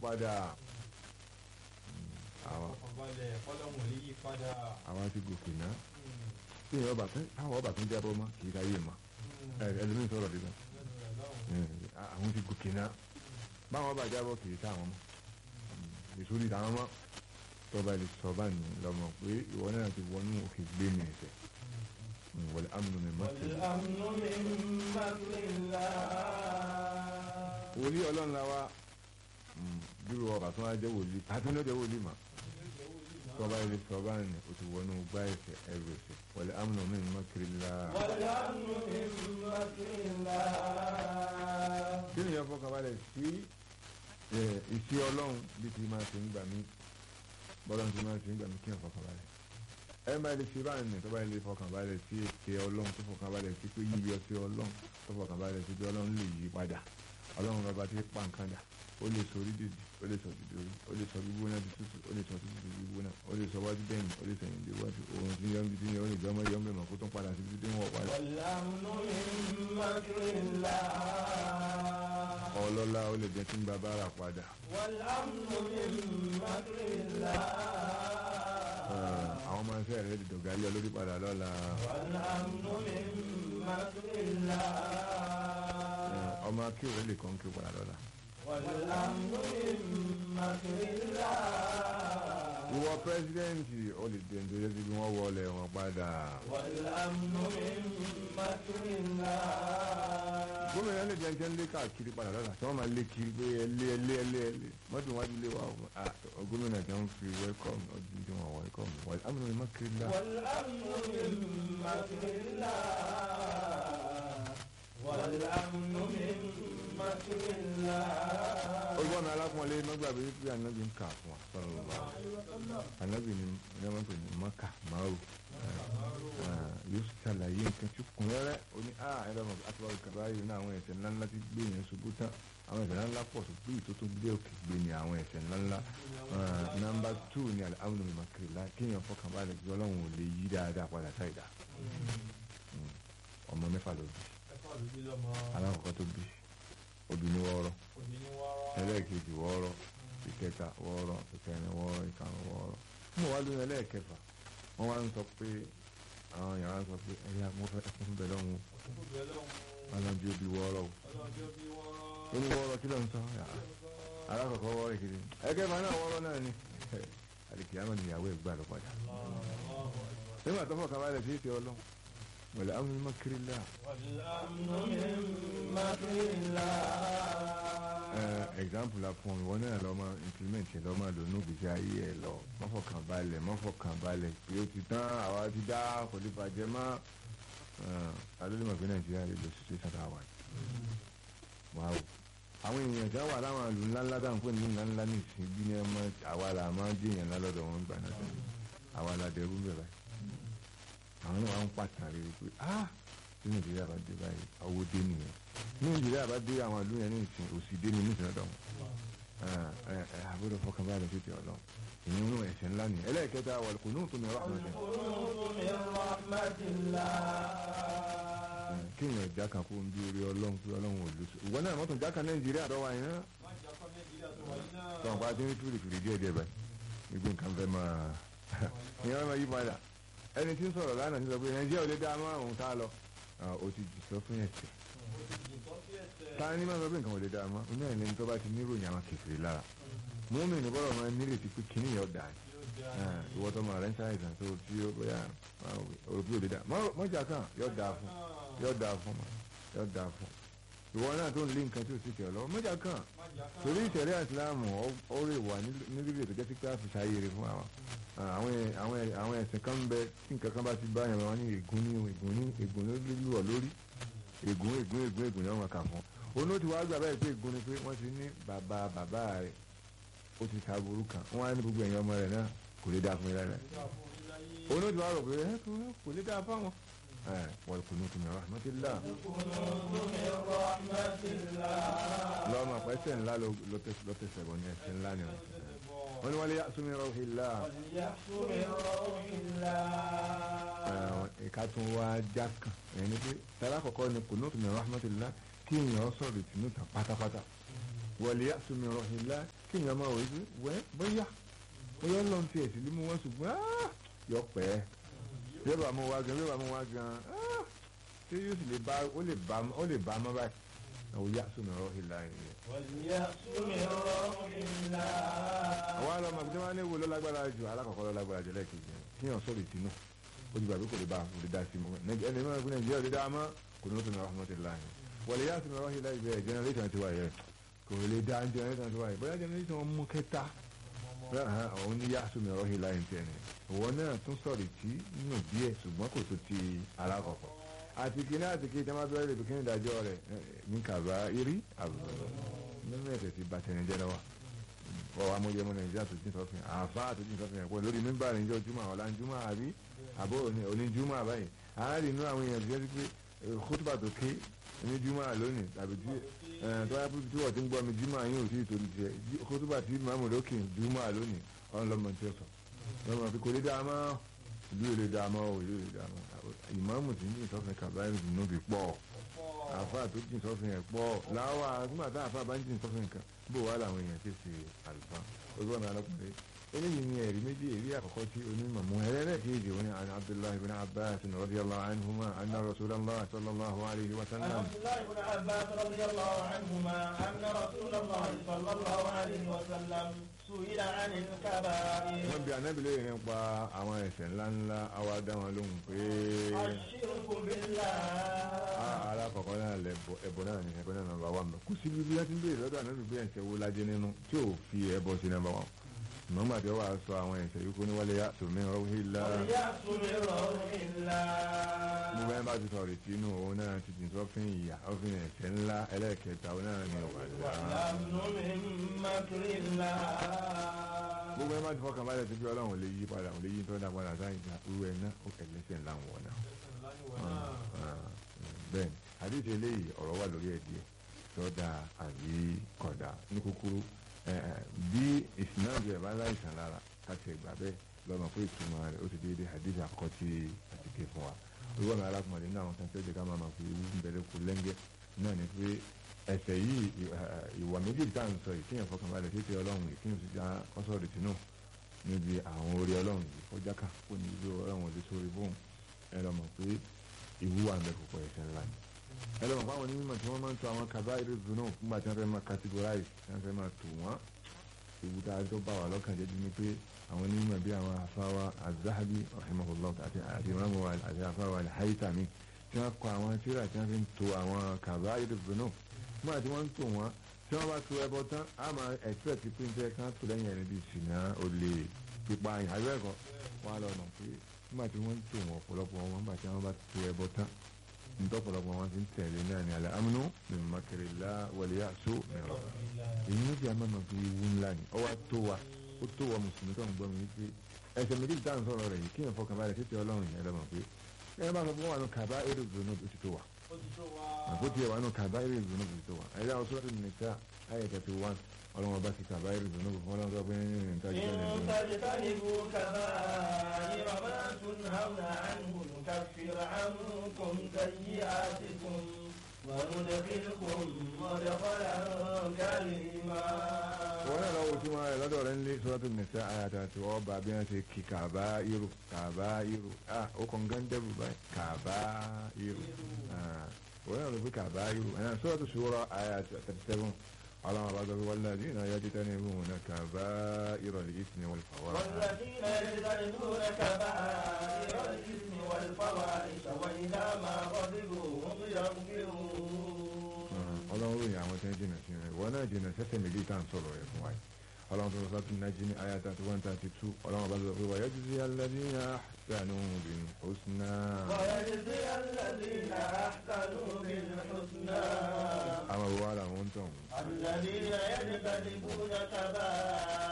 padà àwọn ọ̀fọ̀balẹ̀ ọlọ́run ò lè yí padà. àwọn ti gòkè náà tí ìyẹn ọba tún táwọn ọba tún jábọ́ mọ́ kì í káyé mọ́ ẹ ẹlòmíín sọ̀rọ̀ dídá àwọn ti gòkè náà báwọn ọba jábọ́ kì í táwọn mọ́ ìsúrí táwọn mọ́ tọ́ba lè sọ bá ní lọ́mọ pé ìwọ náà ti wọnú òkè gbé mi ẹ̀sẹ̀ wọlé amúnú mi mọ́ tẹ̀lé. والأمن من مكر الله wòlíì ọlọ́run la wa dúró ọba tó wá jẹ́ wòlíì àtúndó jẹ́ wòlíì mà tọ́ba ilé sọ bá ní o ti wọnú gbá ẹ̀sẹ̀ ẹrù ẹ̀sẹ̀ wọlé amúnú mi mọ́ kiri la. والأمن من مكر الله kí ni ìyẹn fọkànbalẹ̀ sí ìṣe ọlọ́run bí ti máa ṣe ń gbà mí bọ́lá ti máa ṣe ń gbà mí kí n fọkànbalẹ̀ ẹ máa lè ṣe báyìí ní tọ́ba ilé fọkànbalẹ̀ sí ètè ọlọ́run tó fọkànbalẹ̀ sí pé yíyọ sí ọlọ́run tó fọkànbalẹ̀ sí pé ọlọ́run lè yí padà ọlọ́run bàbá ti pa nǹkan dà ó lè sọ orí dìdì ó lè sọ dìdì orí ó lè sọ gbígbóná di tútù ó lè sọ tútù di gbígbóná ó lè sọ wájú dẹ́yìn ó lè sẹ̀yìn dé wájú òun ti yọ ibi tí yẹn ó lè jọmọ yọ mẹ́mọ̀ kó tún padà sí ibi tí wọ́n padà والأمن من مكر الله ọlọ́lá ó lè jẹ́ kí n bàbá rà padà والأمن من مكر الله àwọn ọmọ ẹsẹ̀ rẹ̀ di dọ̀gálẹ̀ olórí padà lọ́la والأمن من مكر الله ọmọ akéwì lè kàn kí padà lọ́la. والأمن من مكر الله ìwọ pírẹsidẹ́ǹtì ó lè dé nítorí bí wọ́n wọlé wọn padà. والأمن من مكر الله gómìnà lè jẹ́ jẹ́ lé káàkiri padà lọ́la tí wọ́n máa lé kiri pé ẹlé ẹlé ẹlé ẹlé mọ́tò wájú lé wa o Ah, gómìnà tí wọ́n fi wẹ́kọ̀m ọdún tí wọ́n wẹ́kọ̀m wọ́n amúnú ni mọ́kiri ńlá. والأمن من مكر الله والأمن من مكر الله olùkọ́ mi alákùnrin mọ́gbàgbé pé ànábì ń kà fún wa sọ̀rọ̀ lọ́wọ́ ànábì ni ní wọ́n pè ní mọ́kà máwù yóò ṣàlàyé nǹkan tí kùn rẹ́rẹ́ ó ní à ẹ̀rọ mọ̀ àtúbọ̀rọ̀ kàbá yìí ní àwọn ẹ̀ṣẹ̀ ńláńlá tí gbé yẹn ṣubú tán àwọn ẹ̀ṣẹ̀ ńláńlá pọ̀ tó gbé tó tó gbé òkè gbé ní àwọn ẹ̀ṣẹ̀ ńláńlá nọ́mbà tù ní alámúnú mi màkìrì lá kéèyàn fọkàn balẹ̀ bí ọlọ́run ò lè yí dáadáa padà sáìdá ọmọ mẹ́fà ló bí alákọ̀ọ́kọ́ tó bí obìnrin wọ́ọ́rọ́ ẹlẹ́ẹ̀kejì wọ́ọ́rọ́ ìkẹta wọ́ọ́rọ́ ìkẹrin wọ́ọ́rọ́ ìkarùn wọ́ọ́rọ́ mo wá lóyún ẹlẹ́ẹ̀kẹfà wọ́n wá ń sọ pé àwọn yàrá ń sọ pé ẹ̀yà mo fẹ́ fún bẹ̀ lọ́hùn ọlọ́dún òbí wọ́ọ́rọ́ o ó ní wọ́ọ́rọ́ kí ló ń sọ alákọ̀ọ́kọ́ wọ́ọ́rọ́ ìkejì ẹ̀kẹfà náà wọ́ọ́rọ́ náà ni àdìkì àmọ́ níyàwó ẹ̀ gbà lọ padà nígbà tó fọkàn balẹ̀ sí ìtẹ́ ọlọ́run wọ̀lẹ̀ àwọn mímọ́ kiri láà والأمن من مكر الله example la fún ọ ìwọ náà lọ máa implement ẹ lọ máa lò ní òbíṣẹ ayé ẹ lọ mọ́fọ̀kàn balẹ̀ mọ́fọ̀kàn balẹ̀ pé ó ti tán àwa ti dá kò lè bàjẹ́ mọ́ alóòlù mọ̀ pé nàìjíríà lè lọ sí sàtà wà wá o àwọn èèyàn tí wọ́n wà láwọn àlù ńláńlá dáhùn pé ní ńláńlá ní ìsìn bí ní ẹmọ àwa là máa ń dèèyàn ńlá lọ́dọ̀ wọn gbà náà sẹ́yìn àwa là dẹrú bẹ̀rẹ̀ àwọn náà wà ń pàtàkì rẹ pé ah tí nàìjíríà bá dé báyìí owó dé nìyẹn ní nàìjíríà bá dé àwọn ìlú yẹn ní ìsìn òsì dé ní nísìn ọ̀dọ̀ wọn ẹ ẹ àbúrò fọkàn báyìí tètè ọlọ́run ìyẹn ń ẹ̀ṣẹ̀ ńlá ni ẹlẹ́ẹ̀kẹta wà kò ní òtún ní ọ̀rọ̀ àmọ́ القنوط من رحمة الله kéèyàn jáka kó ń bí orí ọlọ́run pé ọlọ́run ò lóṣù ìwọ náà mọ́tò jáka nàìjíríà dọ́wọ́ àyìn náà tọ́wọ́n pa ti ń fìrì fìrì díẹ̀ díẹ̀ báyìí gbogbo nǹkan fẹ́ máa ìyẹn máa yí padà ẹni tí ń sọ̀rọ̀ lánàá ti sọ pé nàìjíríà ò lè dá mọ́ àwọn tá a lọ ó ti jì sọ fún ẹ̀sẹ̀ ta ni máa sọ pé nǹkan ò lè dá mọ́ oní ẹ̀lẹ́ni tó bá ti níròyìn àwọn kẹfìrì lára mọ́mí ní bọ́lọ̀ máa nírètí pé kíní yẹn ọ̀dà ni ìwọ tó máa rẹ̀ ń ṣàìsàn tó tí ó bóyá òbí ò lè dá mọ́jà kan yóò dáa fún yóò dáa fún ma yóò dáa fún ìwọ náà tó ń lé nǹkan tí ò sì tẹ̀ lọ mọ́jà kan torí ìṣẹ̀lẹ̀ ìsìláàmù ó rè wà nílùú ètò jẹ́ sí pé àfìṣà ayére fún àwọn àwọn ẹ̀sìn kan ń bẹ tí nǹkan kan bá ti bá yẹn wọn ní ègún ní ègún ní ègún ló lù ọ lórí ègún ègún ègún ègún ni wọn kà fún onú ti wá gbà báyìí pé ègún ni pé wọ́n ti ní bàbá bàbá rẹ̀ ó ti ta burú kan wọ́n á ní gbogbo ẹ̀yìn ọmọ rẹ̀ náà kò lè dáa fún yín lára onú ti wá rò pé ẹ kò lè dáa fáwọn ẹ wọ́n kò ní kùnà rahmatillah lọ́mọ pẹ́sẹ̀ ńlá ló tẹ̀sẹ̀ bọ̀ ní ẹsẹ̀ ńlá ni wọ́n ní wọ́n lè yàtúmí rọ́ọ̀hìlá ìka tún wá já kan ẹni pé tẹ́lá kọ̀kọ́ ni kò ní kùnà rahmatillah kí èèyàn sọ̀rọ̀ ìtìnú tán pátápátá wọlé àtúnmí rọ̀hìnlá kí èèyàn máa wòye pé wẹ́ bóyá bóyá ló ń fi ẹ̀sìn lé mú wọn ṣùgbọ́n áá, yọ pẹ́ yóò bá mú wá gan yóò bá mú wá gan áá, ṣé yóò sì lè bá ó lè bá ó lè bá mọ́ báyìí wọlé àtúnmí rọ̀hìnlá yẹn. واليأس من روح الله àwọn àlọ́ ọmọ àbújá máa ń wo ló lágbára jù alákọ̀ọ́kọ́ ló lágbára jù lẹ́ẹ̀kejì yẹn kí yàn sọ̀rọ̀ ìtinú ó ti gbàgbé kò lè bá kò lè dá sí mọ́ Nàìjíríà ẹni máa ń gbé Nàìjíríà lè dá a mọ́ kò ní ó tún ní rahmatulah yẹn wọlé yá sinmi wáyé láì bẹ́ẹ̀ generation ti wà yẹn kò lè dá generation ti wà yẹn bóyá generation mú kẹta òun ní yá sinmi wáyé láì tẹ̀ ní òwò náà tún sọ̀rọ̀ ìtì nínú díẹ̀ ṣùgbọ́n kò tó ti alákọ̀ọ́kọ́ àti kìíní àti kìíní tẹ́lẹ̀ máa bẹ̀rẹ̀ lè kìíní ìdájọ́ rẹ̀ ní kàbá irí àbùrọ̀ nínú ẹ̀sẹ̀ ti bàtẹ̀nìjẹ́ lọ́wọ́ wọ́n wá mọ́jẹ́ mọ́ nàìjíríà tó jí sọ́fìn àfa tó jí sọ́fìn ẹ̀pọ̀ lórí mímbà níjọ́ júmọ̀ ọ̀la júmọ̀ àbí àbó òní júmọ̀ àbáyé àárín inú àwọn èèyàn jẹ́ pé kótóbà tó ké ní júmọ̀ lónìí tàbí tí tó yá tí wọ́n ti ń gbọ́ mi júmọ̀ yín ò tí ì torí tiẹ̀ kótóbà tí màmú lókè júmọ̀ lónìí ọ̀n lọ́mọ tí ó sọ lọ́mọ fi kò lè dáa mọ́ ìlú èlé dáa mọ́ ò ìlú èlé dáa mọ́ ìmáàmù tí ń jí sọ́fìn kàbáyé nínú fi pọ̀ àfa tó jí sọ́fìn ẹ̀ pọ̀ láwa nígbà tá àfa bá ń jí sọ́fìn kan bó wà láwọn èèyàn ti ṣe àlùfáà ojú ọ̀nà alákùnrin eléyìí ni ẹ̀rí méjì èrí àkọ́kọ́ tí onímọ̀ mú ẹlẹ́ẹ̀kejì wọn ni àni abdullahi bin abbas radiyallahu anhuma anna rasulallah sallallahu alayhi wa عن sallam عبد الله بن عباس رضي الله عنهما أن رسول الله صلى الله عليه وسلم سئل عن الكبائر wọ́n bí anábìlẹ̀ yìí nípa àwọn ẹ̀ṣẹ̀ ńláńlá àwa dá wọn lóhùn pé الشرك بالله alákọ̀ọ́kọ́ náà lẹ́bọ ẹbọ náà ní ẹbọ náà nàbà wà mọ́ kò sí bíbí láti ń béèrè lọ́dọ̀ anábìlẹ̀ ẹ̀ṣẹ̀ wo lajẹ́ nínú tí ò fi ẹbọ sí nàbà wọn nọ́mbà tí ó wà sọ àwọn ẹ̀ṣẹ̀ yìí kó ní wálé yá tòmí rọ́wílá واليأس من روح الله mo bẹ́ẹ̀ bá ti sọ̀rọ̀ ìtinú òun náà ti dì sọ́fìn ìyá ọ́fìn ẹ̀ṣẹ̀ ńlá ẹlẹ́ẹ̀kẹta òun náà ní ọ̀wàdà والأمن من مكر الله gbogbo ẹ má ti fọkàn balẹ̀ sí pé ọlọ́run lè yí padà òun lè yí tó dá padà sáyìn ká irú ẹ̀ náà ó kẹ̀ lẹ́sẹ̀ ńlá wọn náà bẹ́ẹ̀ ni àdéhùn eléyìí ọ̀rọ̀ wà lórí ẹ̀ díẹ̀ sọ́dà àbí kọ̀dà ní kúkúrú ẹ̀, ẹ̀, bí ìsìnáàbù ẹ̀ bá láìsàn lára káti ẹ̀gbà bẹ́ẹ̀ lọ́nà pé ìtumọ̀ rẹ̀ ó ti déédéé àdéhùn àkọ́kọ́ tí a ti ké fún wa orí wọn alákùnrin náà àwọn kan tí ó jẹ́ ká máa ma fi ewu ń bẹ̀rẹ̀ kú lẹ́ngẹ́ náà ni pé ẹ̀ṣẹ̀ yìí ì- ẹ̀, ìwà méjì tá à ń sọ yìí kíyàn fọkànbalẹ̀ sí ti ọlọ́run yìí kíyàn sì já kọ́sọ̀rì tìǹù níbi àwọn orí ọlọ́run yìí kọjá ká kó ní ibi ọlọ́run òde sórí fóun ẹ lọ mọ̀ pé ìwúwà ń bẹ púpọ̀ ẹ̀ṣẹ̀ ńlá ni ẹ lọ mọ̀ fáwọn onímọ̀ tí wọ́n máa ń tọ́ àwọn kaba irú dùnú nígbà tí wọ́n fẹ́ máa categorize tí wọ́n fẹ́ máa tò wọ́n ewu tá a tó bá wà lọ́kàn jẹ́ ni pé àwọn onímọ̀ bí àwọn afáwa azahabi rahimahullah àti àti imamu wa àti afáwa alhaitami tí wọ́n kọ àwọn tíra tí wọ́n fi ń to àwọn kaba irú dùnú nígbà tí wọ́n ń tò wọ́n tí wọ́n bá to ẹbọ tán a máa expect pé ń tẹ́ kán tó lẹ́yìn ẹni bíi ṣìnà olè pípa àyẹ̀wò wọn á lọ mọ̀ pé nígbà tí wọ́n ń tò wọ́n ọ̀pọ̀lọpọ̀ wọn nígbà tí wọ́n bá to ẹbọ tán ntọ́pọ̀lọpọ̀ wọn ti ń tẹ̀lé náà ní alẹ́ amúnú min makirillah wal ya'su mìíràn èyí ló fi àmọ́ fi wú ńlá ni ọwọ́ tó wa ó tó wa mùsùlùmí tó ń gbọ́ mi wípé ẹsẹ̀ méjì tá à ń sọ̀rọ̀ rẹ̀ yìí kí n fọkàn balẹ̀ títí ọlọ́run yẹn lọ́mọ pé ẹ bá sọ fún wa nù kàbá èrè ìgbóná ó ti tó wa àpò tiẹ̀ wà nù kàbá èrè ìgbóná ó ti tó wa ẹ̀yà àwọn sọ́ọ́tì nìta ayé thirty one ọlọ́run ọba ti kàbá èrè ìgbóná fún ọlọ́run tó pé ní ìtajú إن تجتنبوا كبائر ما تنهون عنه نكفر عنكم سيئاتكم وندخلكم مدخلا كريما wọ́n náà lọ́wọ́ tí wọ́n rẹ̀ lọ́dọ̀ rẹ̀ ń lé sọ́dọ̀ nìta àyàtà tí wọ́n bá bí wọ́n ṣe kí kàbá irú kàbá irú ah ó kàn gán dẹ́rù báyìí kàbá irú ah wọ́n náà lọ fi kàbá irú ẹ̀ sọ́dọ̀ ṣòro àyàtà thirty seven ọlọ́run bá sọ pé wọ́n lọ́dún náà yájú tẹ́lẹ̀ mú wọn kàbá irú ọ̀lẹ́ yìí ni wọ́n fà wọ́n. والذين يجتنبون كبائر الإثم والفواحش وإذا ما غضبوا هم يغفرون ọlọ́run ròyìn àwọn tí wọ́n jìnnà sí rẹ̀ wọ́n náà jìnnà sẹ́sẹ̀ méjì tá à ń sọ̀rọ̀ rẹ̀ fún wa yìí ọlọ́run tó sọ tún nájí ní ayé thirty one thirty two ọlọ́run bá sọ pé wàá yọjú sí alladhina ahsanu bil husna. ويجزي الذين أحسنوا بالحسنى àwọn òwò ara wọn ń tọ̀ wọ́n. الذين يجتنبون كبائر